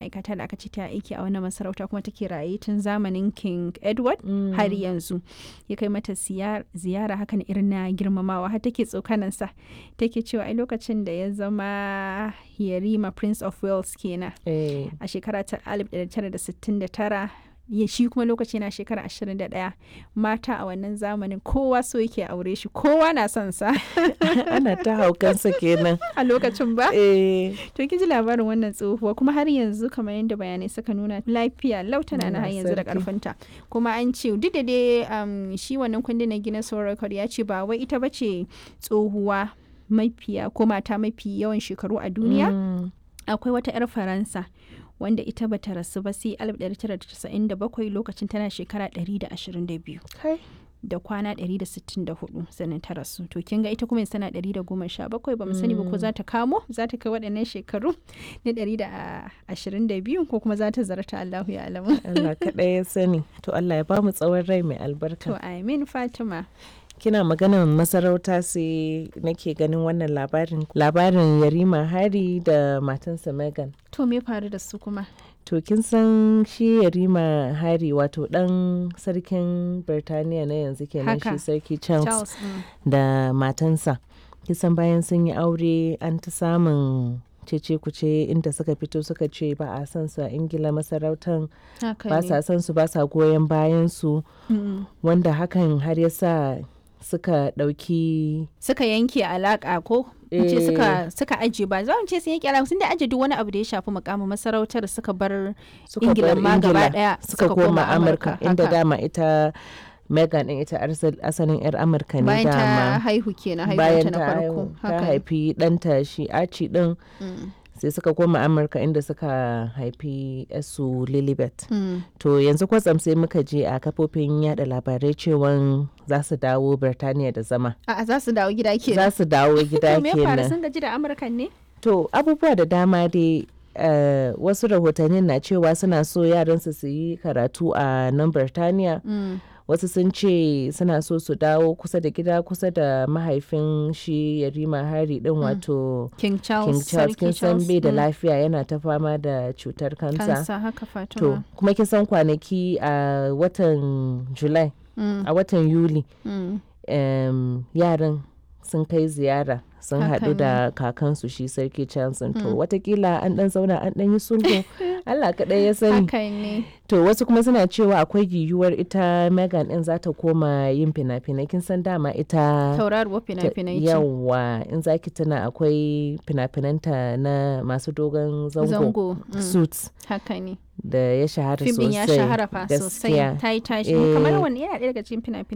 ma'aikata da aka ce ta aiki a wannan masarauta kuma take raye tun zamanin king edward har yanzu ya kai mata ziyara hakan irin na girmamawa har take tsokanansa take cewa ai lokacin da ya zama yarima prince of wales kenan a shekara ta 1969 ya shi kuma lokaci na shekara 21 mata a wannan zamanin kowa so yake aure shi kowa na son sa ana ta haukansa kenan a lokacin ba eh to kin ji labarin wannan tsohuwa kuma har yanzu kamar yadda bayanai suka nuna lafiya lautana na har yanzu da karfinta kuma an ce duk da dai shi wannan kundin na gina record ya ce ba wai ita bace tsohuwa mafiya ko mata mafi yawan shekaru a duniya akwai wata 'yar faransa wanda ita bata rasu ba sai 1997 lokacin tana shekara 122 da kwana 164 sannan ta rasu to kin ga ita kuma sana 117 ba mu sani ba ko za ta kamo za ta kai waɗannan shekaru na 122 ko kuma za ta zarta Allahu ya alamu Allah kaɗai ya sani to Allah ya ba mu tsawon rai mai albarka to amin Fatima kina maganar masarauta sai nake ganin wannan labarin labarin yarima hari da matansa megan to me faru da su kuma to kin san shi yarima hari wato dan sarkin birtaniya na yanzu kenan shi sarki charles, charles mm. da matansa kisan bayan sun yi aure an ta samun cece kuce inda suka fito suka ce ba a san su a ingila masarautan ba sa san su ba sa goyon bayan su mm. wanda hakan har ya sa suka ɗauki suka yanke alaƙa ko ce suka suka aje ba za mu ce sun yanke alaƙa sun da aje duk wani abu da ya shafi mukamin masarautar suka bar ingila ma gaba daya suka koma amurka inda dama ita Megan din ita asalin 'yar Amurka ne bayan ta haihu kenan bayan na farko ta haifi ɗanta shi Archie din sai suka koma amurka inda suka haifi su lilibet mm. to yanzu kwatsam sai muka je a kafofin yada labarai cewa za su dawo birtaniya da zama a za su dawo gida kenan za su dawo gida kenan me fara sun gaji da amurkan ne to abubuwa da dama dai Uh, wasu rahotannin na cewa suna so yaransu su yi karatu a nan birtaniya mm. wasu sun ce suna so su dawo kusa da gida kusa da mahaifin shi yarima hari din mm. wato king charles king charles kin san bai da lafiya yana ta fama da cutar kansa to kuma kin san kwanaki a uh, watan july mm. a watan yuli um, yaran sun kai ziyara sun haɗu da kakansu shi sarki Johnson to watakila an ɗan zauna an ɗan yi sulhu Allah kaɗai ya sani to wasu kuma suna cewa akwai yiwuwar ita Megan ɗin za ta koma yin fina-finai kin san dama ita tauraruwar fina-finai yawa in zaki tana akwai fina-finanta na masu dogon zango suits haka ne da ya shahara sosai ya shahara fa sosai ta yi tashi kamar wani yana ɗaya daga cikin fina-finai